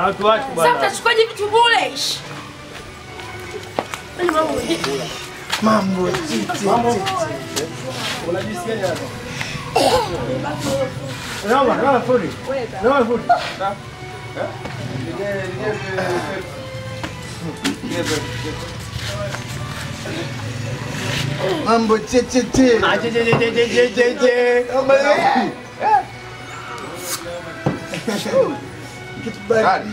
Ah, tuache Sasa bwana. utachukuaje vitu bure? Ish. Yaani mambo Mambo titi. Unajisikia hapa? Naomba, naomba fundi. Naomba fundi. Mambo checheche. Ah, je, je, je, je, je, je, je. Kitu baridi.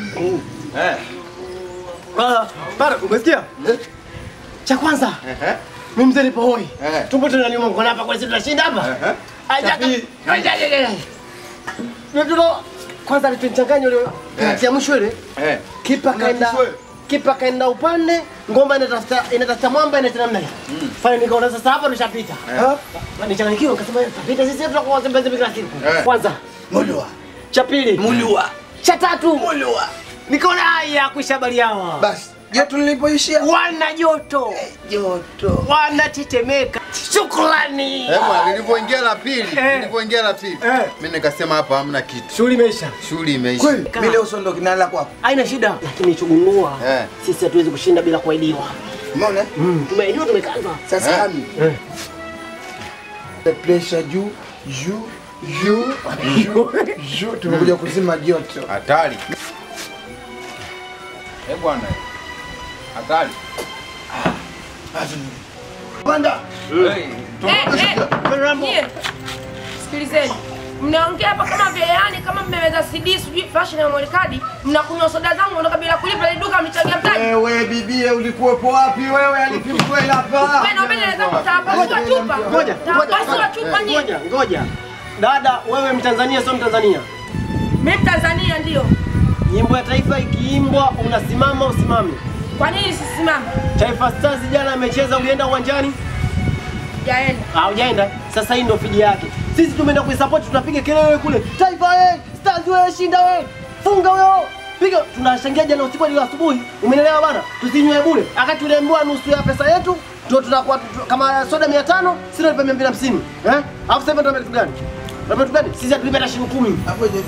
Ah, Para, umesikia? Cha kwanza, mimi mzee nipo hoi. Eh. Tumbo tunaniuma mkono hapa kwa sisi tunashinda hapa. Aja. pili. Aja, aja, aja. Ndio kwanza alichanganya ile kati mwisho ile. Eh. Kipa kaenda Unakishwe. kipa kaenda upande, ngoma inatafuta inatafuta mwamba inaita namna hii. Fanya nikaona sasa hapa tushapita. Eh? Nichanganyikiwa nikasema tutapita sisi tutakuwa wazembe kila siku. Eh. Kwanza, Mulua. cha pili, Mulua. cha tatu, Mulua. nikaona haya kuisha habari hawa. Basi, joto lilipoishia Wana joto, joto. wanatetemeka. Shukrani. Eh, bwana, nilivyoingia la pili, Eh. nilivyoingia la pili, Eh. mimi nikasema hapa hamna kitu. Shughuli imeisha. Shughuli imeisha. Kweli, mimi leo sondoki nalala kwako. Haina shida, lakini chugundua Eh. sisi hatuwezi kushinda bila kuahidiwa. Umeona? Mm, tumeahidiwa tumekazwa. Sasa Eh. hami. Eh. The pressure juu, juu, juu, juu, juu. Tumekuja kuzima joto. Hatari. Eh, bwana. Hatari. Panda. Eh, eh, nyie, sikilizeni, mnaongea hapa kama vile yani kama mmeweza CD sijui flash na memory card, mnakunywa soda zangu ondoka bila kulipa ile duka mchagia mtaji. Wewe bibie ulikuwepo wapi wewe alipigwa hapa? Wewe naomba nenda zangu tawapasua chupa. Ngoja, Tawapasua chupa nyie. ngoja, ngoja. Dada, wewe Mtanzania sio Mtanzania. Mimi Tanzania ndio. Nyimbo ya taifa ikiimbwa unasimama usimame. Kwa nini sisimame? Taifa Stars jana amecheza, ulienda uwanjani? Jaenda. Haujaenda. Sasa hii ndio fidi yake. Sisi tumeenda kuisupport, tunapiga kelele kule. Taifa eh, Stars wewe shinda wewe. Funga huyo. Piga, tunashangia jana usiku hadi asubuhi. Umeelewa bana? Tusinywe bure. Akati tuliambiwa nusu ya pesa yetu ndio tunakuwa tu- kama soda 500, sisi tunalipa 250. Eh? Alafu sasa ndio kitu gani? Ndio kitu gani? Sisi hatulipa hata shilingi 10. Hapo je?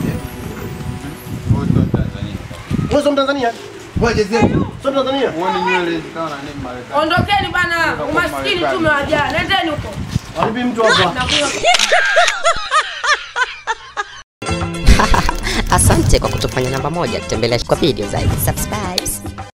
Wewe sio Mtanzania? Ngoja zetu. Sio Mtanzania? Uone nywele zikawa na nini Marekani. Ondokeni bana, umaskini tu umewajaa. Nendeni huko. Walipi mtu hapa? Nakunywa Asante kwa kutufanya namba moja. Tembelea kwa video zaidi. Subscribe.